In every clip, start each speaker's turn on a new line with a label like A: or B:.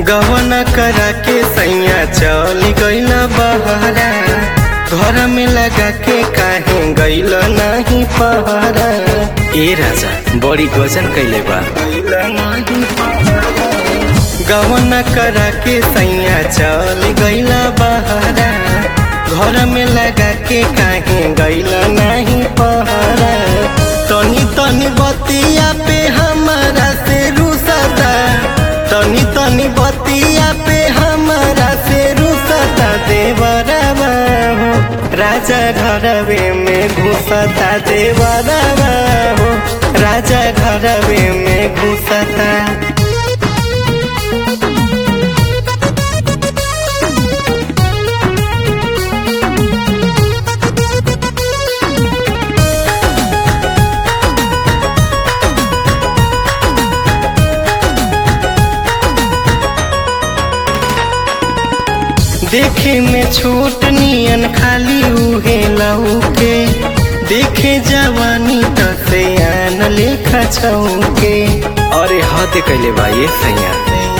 A: गवन करा के सैया चल गईल बहरा घर में लगा के काहे गईल नहीं पहरा
B: ए राजा बड़ी गजन कैले बा
A: गवन करा के सैया चल गईल बहरा घर में लगा के काहे गईल नहीं पहरा तनी तनी बतिया पे हमारा से रुसता तनी तनी बतिया पे हमारा से रुसता देवरवा हो राजा घरवे में घुसता देवरवा हो राजा घरवे में घुसता देखे में छोट नियन खाली उहे लौके देखे जवानी त से आन लेखा छौके
B: अरे हद कैले बा ये सैया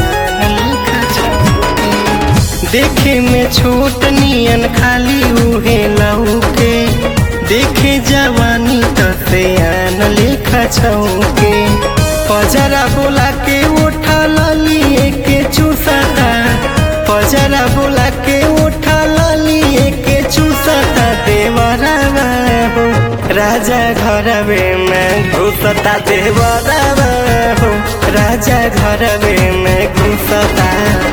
A: देखे में छोट नियन खाली उहे लौके देखे जवानी त से आन लेखा छौके पजरा बोला के उठा लिए के चूसता पजरा बोला के उठा लिए के चूसता देवरवा हो राजा घरवे में घुसता देवरवा हो राजा घरवे में घुसता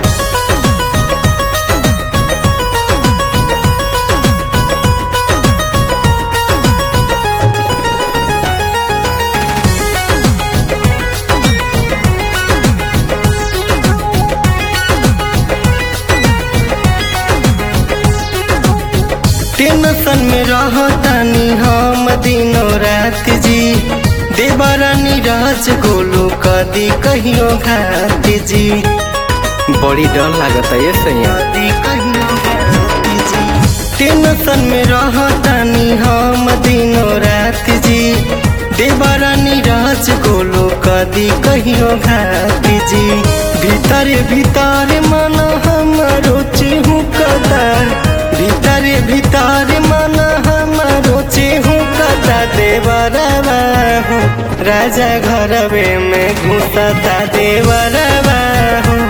A: टेंशन में रहतानी हम दिनों रात जी देवरानी राज गोलू कदी कहियो घात जी
B: बड़ी डर लागता ये सैया
A: कदी कहियो घात जी टेंशन में रहतानी हम दिनों रात जी देवरानी राज गोलू कदी कहियो घात जी भीतर भीतर मन हमारो चेहू कदा भीतर भीतर मन हमारो चेहू कदा देवरवा हो राजा घरवे में घुसता देवरवा हो